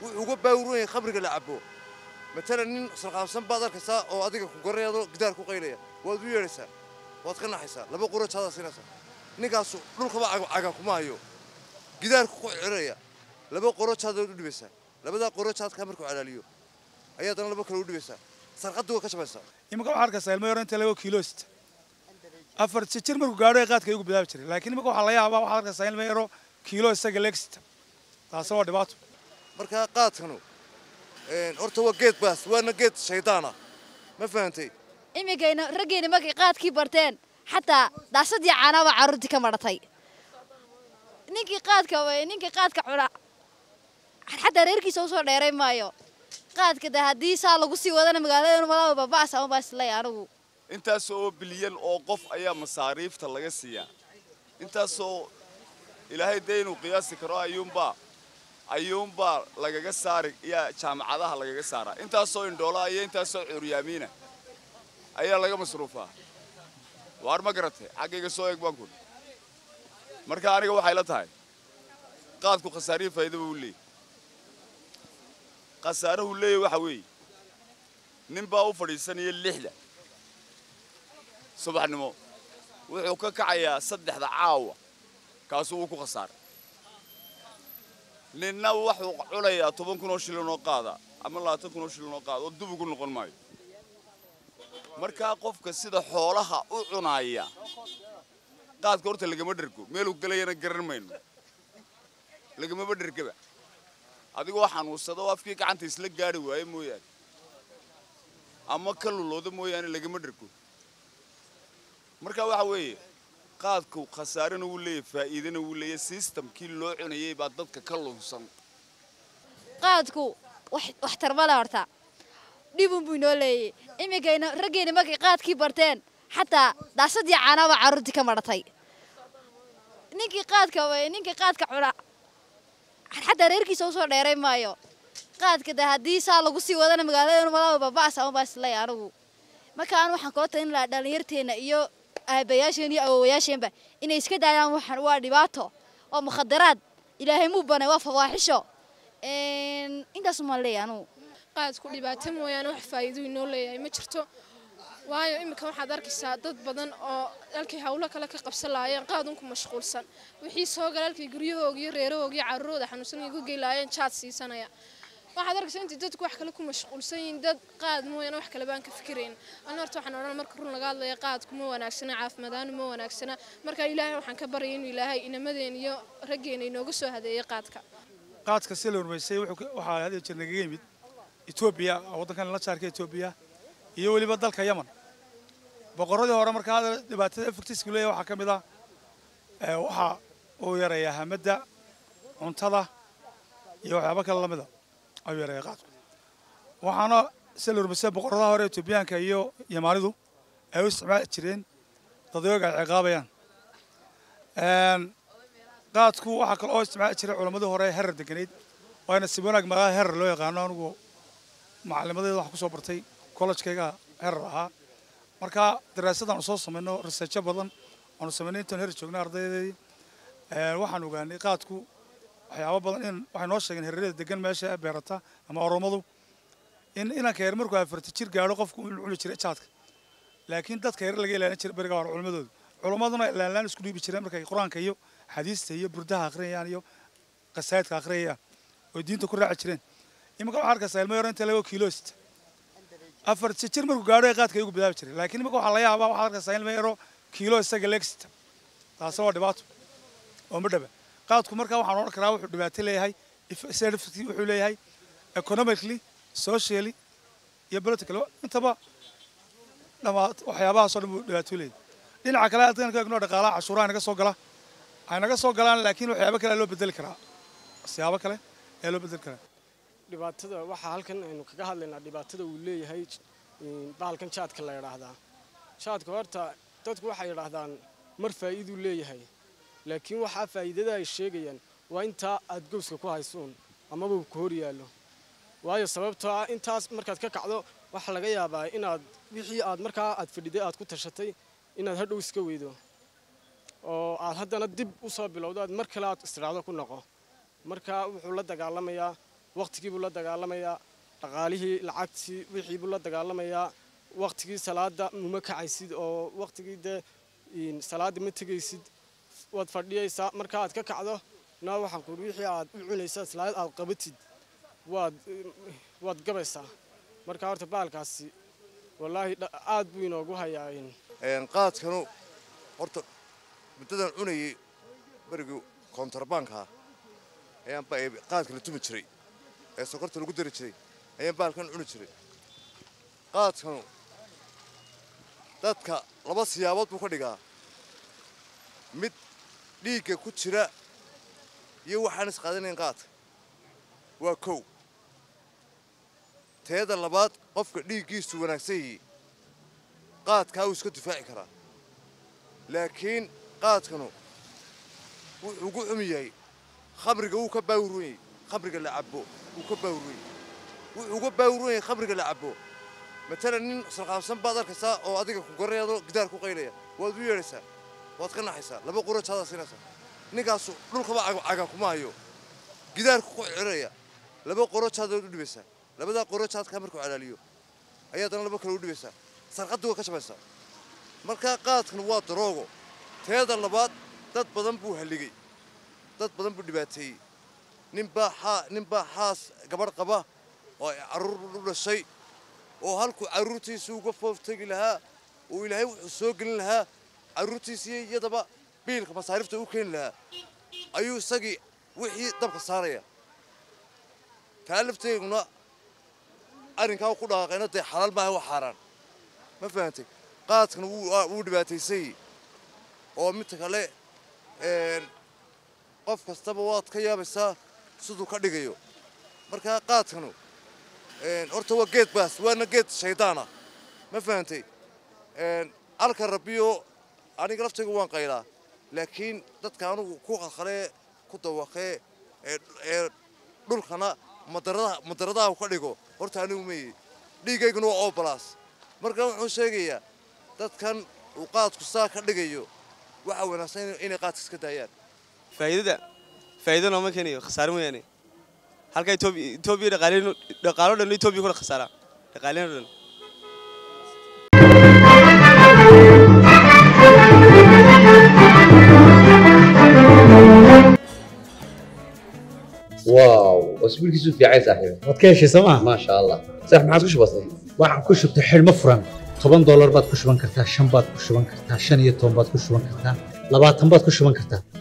wuxuu uga baawuran yahay khamriga la cabo matalan nin sarqaamsan baad arkaysaa oo adiga ku garanayadoo gidaar ku qaylaya waad u yeedhaysaa waad ka naxaysaa laba quro jaadaa siinaysaa ninkaasu dhulkaba caga kuma hayo gidaarku ku ciraya laba qoro jaadaad u dhibaysaa labadaa qoro jaadkaa markuu calaaliyo ayaa dana laba kale u dhibaysaa sarqaddu way ka jabaysaa iminka waxaa arkaysaa ilmo yaro inta laba kiilo sita afar jir markuu gaadho ee qaadka igu bilaabi jiray laakiin iminka waxaa laga yaabaa waxaad arkaysaa ilmo yaro kiilo isaga leeg sita taasi waa dhibaato markaa qaadkanu horta waa geed baas waana geed shaydaana ma fahantay imikayna raggeena markay qaadkii barteen xataa daasadii caanaaba carruurtii ka madhatay ninkii qaadka ninkii qaadka cuna xataa reerkiisa usoo dheeray maayo qaadka de haddii saa lagu sii wadana magaalada malaba baba'as ama baaslay anigu intaas oo bilyan oo qof ayaa masaariifta laga siiyaa intaasoo ilaahay dee inuu qiyaasi karo ayuunbaa ayuunbaa lagaga saari yaa jaamacadaha lagaga saaraa intaasoo indhoolaa iyo intaasoo curyaamiina ayaa laga masruufaa waar ma garatay xaggayga soo eeg baan kun marka aniga waxay la tahay qaadku khasaariyo faa'iidaba uu leeyay khasaarahu leeyahy waxa weeye nin baa u fadhiisanaya lixda subaxnimo wuxuu ka kacayaa saddexda caawa kaasuu wuu ku khasaaray ninna wuxuu cunayaa toban kun oo shilin oo qaada ama labaatan kun oo shilin oo qaada oo dub ugu noqon maayo markaa qofka sida xoolaha u cunaaya qaadka horta lagama dhergo meeluu gelayana garan mayno lagamaba dhergaba adigoo xanuunsada oo afkii gacanta isla gaadhi waaye mooyaane ama ka lulooda mooyaane lagama dhergo marka waxa weeye qaadku khasaarena wuu leeyahy faa'iidana wuu leeyahy sistamkii loo cunayay baa dadka ka lunsan qaadku wax tarbale horta dhibun buu inoo leeyay imikayna raggeena markay qaadkii barteen xataa daasadii caanaaba carruurtii ka madhatay ninkii qaadka ninkii qaadka cuna xataa reerkiisa usoo dheeray maayo qaadka de haddii saa lagu sii wadana magaalada malaba baba'as ama baaslay anigu marka aan waxaan koo talin lahaa dhallinyarteena iyo aabayaasheen iyo awowayaasheenba inay iska daayaan waxaan waa dhibaato waa mukhadaraad ilaahay muu banay waa fawaaxisho intaas umaan leeyahay anugu qaadku dhibaato mooyaane wax faa'iido inoo leeyahay ma jirto waayo iminka waxaad arkaysaa dad badan oo halkay hawlo kale ka qabsan lahaayeen qaadunku mashquulsan wixii soo gala halkay guryahooga iyo reerahooga iyo carruurooda xanuunsan ay ku gey lahaayeen jaad siisanaya waxaad arkaysaa intii dadku wax kale ku mashquulsan yihiin dad qaad mooyaane wax kale baan ka fikirayn ana horta waxaan odhan marka run laga hadlaya qaadku ma wanaagsana caafimaadaanu ma wanaagsana marka ilaahay waxaan ka baryay inuu ilaahay inamadeen iyo raggeena inooga soo hadeeyay qaadka qaadka si la hormaysay waxaa had jeer nagaga yimid etoobiya waddankan la jaarka etoobiya iyo weliba dalka yaman boqorradii hore markaa dhibaatada efectiska leeyahay waxaa ka mid ah waxa uu yareeyaa hamadda cuntada iyo waxyaabo kale lamida ayuu yareeyaa qaadku waxaana si la hormaysay boqorradaha hore etoobiyaanka iyo yamaanidu ay u isticmaali jireen dadyoga ay ciqaabayaan qaadku waxaa kale oo isticmaali jiray culammadii hore herar deganayd waana si wanaag magaalada herar loo yaqaano anigu macalimadeeda waxaan kusoo bartay kollejkayga herar ahaa marka daraasadaan soo samayno researcho badan waanu samaynay intaan herar joognay ardaydeedii waxaan ogaanay qaadku waxyaabo badan in waxay noo sheegeen herarada degan meesha beerata ama oromadu in inanka yar markuu afarta jir gaadho qofku inuu cuni jiray jaadka laakiin dadka yar laga ilaalin jiray beriga hore culimadooda culimmaduna ilaalaan isku dhiibi jireen markay qur-aanka iyo xadiista iyo burdaha akhriyayaan iyo qasaayidka akhriyayaan oo diinta ku raaci jireen iminka waxaa arkaysaa ilmo yaro inta laba kiilo sita afar jir markuu gaadho ee qaadka igu bilaabi jiray laakiin iminka waxaa laga yaabaa waxaad arkaysaa ilmo yaro kiilo isaga leeg sita taasi waa dhibaato oo ma dhaba qaadku markaa waxaan odhan karaa wuxuu dhibaato leeyahay wuxuu leeyahay economically socially iyo political intaba dhamaat waxyaabahaasoo dhan buu dhibaato leeyahay dhinaca kale haddaan ka eegno dhaqaalaha cashuuraha naga soo gala ay naga soo galaan laakiin waxyaabo kale loo bedeli karaa siyaabo kale ayaa loo bedeli karaa dhibaatada waxaa halkan aynu kaga hadlaynaa dhibaatada uu leeyahay bahalkan jaadka la yidhaahdaa jaadka horta dadku waxay yidhaahdaan mar faa'iiduu leeyahay laakiin waxaa faa'iidada ay sheegayaan waa intaa aad gowska ku haysuun amaba uu ku hor yaallo waayo sababtoo ah intaas markaad ka kacdo waxaa laga yaabaa inaad wixii aad markaa aad fadhiday aad ku tashatay inaad hadhow iska weydo oo aad haddana dib u soo bilowdo aad mar kale aad istiraado ku noqo marka wuxuu la dagaalamayaa waqtigii buu la dagaalamayaa dhaqaalihii lacagtii wixii buu la dagaalamayaa waqtigii salaada muma kacaysid oo waqtigii dee een, salaada ma tegaysid waad fadhiyaysaa marka aad ka kacdo na waxaan kuuri wixii aad u cunaysaa salaad aad qabatid waad waad gabaysaa marka horta baalkaasi wallaahi dha- aad buu inoogu hayaa een, Een, qaadkanu horta muddadan cunayay berigii kontarbaanka ayaan ba- ee qaadka la tumi jiray ee sokorta lagu dari jiray ayaan baalkan cuni jiray qaadkanu dadka laba siyaabood buu ka dhigaa mid dhiigga ku jira iyo waxaan isqaadanayn qaadka waa kow teeda labaad qofka dhiiggiisu wanaagsan yihi qaadkaa wuu iska difaaci karaa laakiin qaadkanu wuxuu ugu xum yahay khamriga wuu ka baawuran yahay khamriga la cabo wuu ka baawuran yahay wuxuu uga baawuran yahay khamriga la cabo matalan nin sarqaamsan baad arkaysaa oo adiga ku garanayaadoo gidaar ku qaylaya waad u yeedhaysaa waad ka naxaysaa laba qurajaadaad siinaysaa ninkaasu dhulkaba caga- caga kuma hayo gidaarku ku ciraya laba qorojaadaad u dhibaysaa labadaa qorojaadkaa markuu calaaliyo ayaa haddana laba kale u dhibaysaa sarqaddu waa ka jabaysaa markaa qaadkan waa daroogo teeda labaad dad badan buu halligay dad badan buu dhibaateeyey ninbaa xaa ninbaa xaas gabadh qaba oo ay carruur u dhashay oo halkuu carruurtiisa uga fooftegi lahaa oo ilaahay wuxuu soo gelin lahaa carruurtiisii iyadaba biilka masaarifta u keeni lahaa ayuu isagii wixii dabka saaraya taa lafteeguna arrinkaa ku dhaqaaqayna dee xalaal maaha waa xaaraan ma fahantay qaadkan wuu waa- wuu dhibaataysay oo midta kale een, qof kastaba waad ka yaabaysaa siduu ka dhigayo markaa qaadkanu een, horta waa geed baas waana geed shaydaana ma fahantay een, alka rabbiyo aniga laftayga waan qaylaa laakiin dadka anugu ku qalqalee ku dawaqee ee ee dhulkana madaradaha madaradaha ka dhigo horta anigu meeye dhiigayguna waa obalaas marka wuxuu sheegayaa dadkan uu qaadku saa ka dhigayo waxaa wanaagsan inay- inay qaadka iska daayaan faa'iidada faa'iido nooma keenayo khasaare mooyaane halka Ethiopia Ethiopia dhaqaaleenu dhaqaalo dhan Ethiopia ku khasaara dhaqaaleenu dhan واو اسبوعك في عايز صاحبي waad ka heshay sooma ما شاء الله صح ما عاد وش بصير waxaan ku shubtay xidhmo furan toban doolar baad ku shuban kartaa shan baad ku shuban kartaa shan iyo toban baad ku shuban kartaa labaatan baad ku shuban kartaa